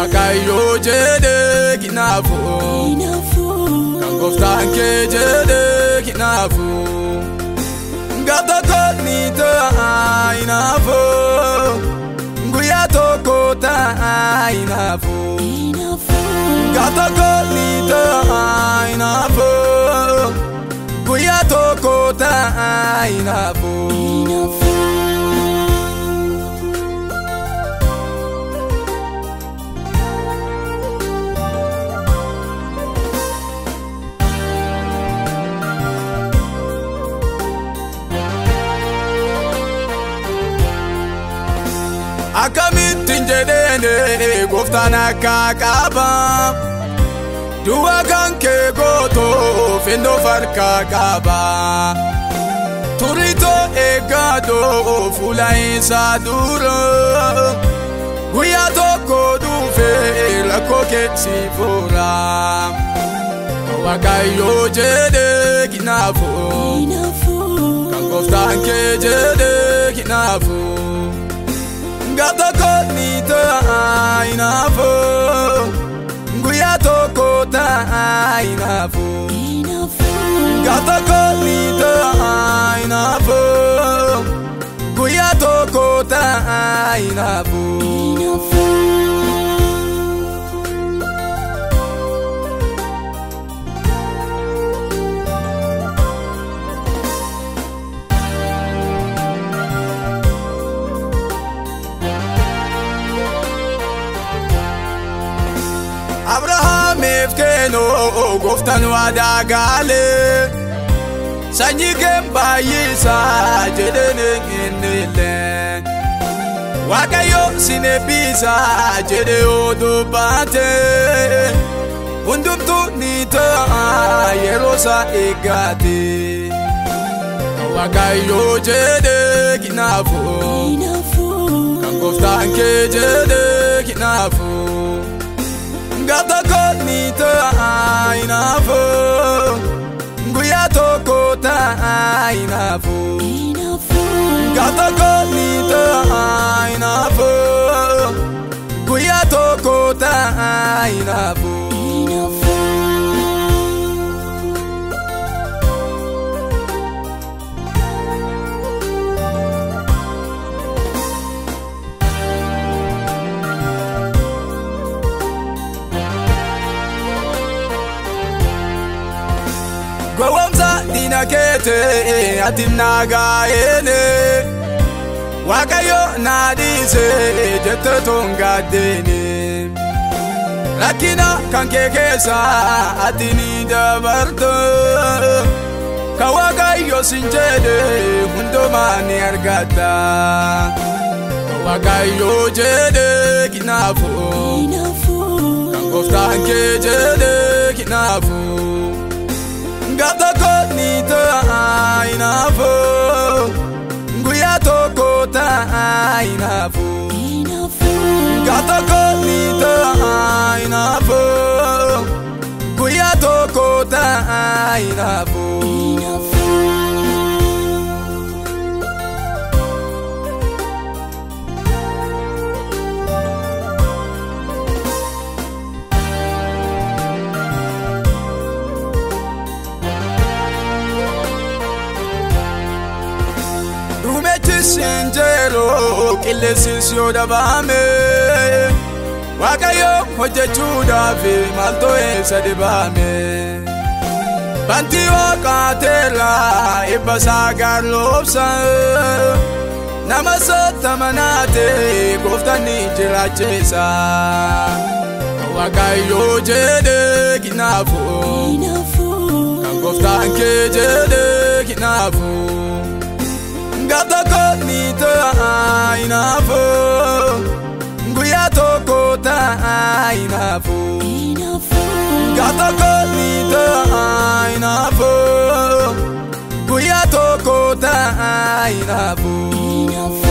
Waaqayyoo jedhee kinaafu kan gooftaan kee jedhee kinaafu gata kootni ta'a inaafu guyyaa tokko ta'a inaafu gata kootni ta'a inaafu guyyaa tokko ta'a inaafu. Akkamittiin jedheene gooftaan akka qaba du'a kan kee gootoo fennoo farkaa qaba turitoo eeggatoo fuula isaa dura guyyaa tokko dhuufee rakkoo keessi fuura waaqayyoo jedhee kinaafu kan gooftaan kee jedhee kinaafu. gata kootni ta'a inaafu guyyaa tokko ta'a inaafu gata kootni ta'a inaafu guyyaa tokko ta'a inaafu. Abrahaamiif kennoo gooftaan waadaa galee sanyii kee baay'isaa jedheen eenyillee waaqayyo sin eebbisaa jedhee yoo dubbate hundumtuu ni ta'a yeroo isaa eeggate waaqayyo jedhee kinaafu kan gooftaan kee jedhee kinaafu. gata kootni ta'a inaafu guyyaa tokko ta'a inaafu gata kootni ta'a inaafu guyyaa tokko ta'a inaafu. gowwomsa diina keete ati naagaa'eene waaqayyo naa dhiise jette tongaaddeene rakkina kan kee keessa ati ni dabarto kan waaqayyo sin jedhe hundumaa ni argatta waaqayyo jedhe kinaafu kan gooftaan kee jedhe kinaafu. gata kootni ta'a inaafu guyyaa tokko ta'a inaafu gata kootni ta'a inaafu guyyaa tokko ta'a inaafu. sinjeeroo qilleensis yoo dhabaame waaqayyo hojjechuudhaaf maaltoo eessa dhibaame bantii waaqaateera ibba isaa gaarloobsa nama sottamanaate gooftaan ni jiraacheessa waaqayyo jedhee kinaafu kan gooftaan kee jedhee kinaafu. gata kootni ta'a inaafu guyyaa tokko ta'a inaafu gata kootni ta'a inaafu guyyaa tokko ta'a inaafu.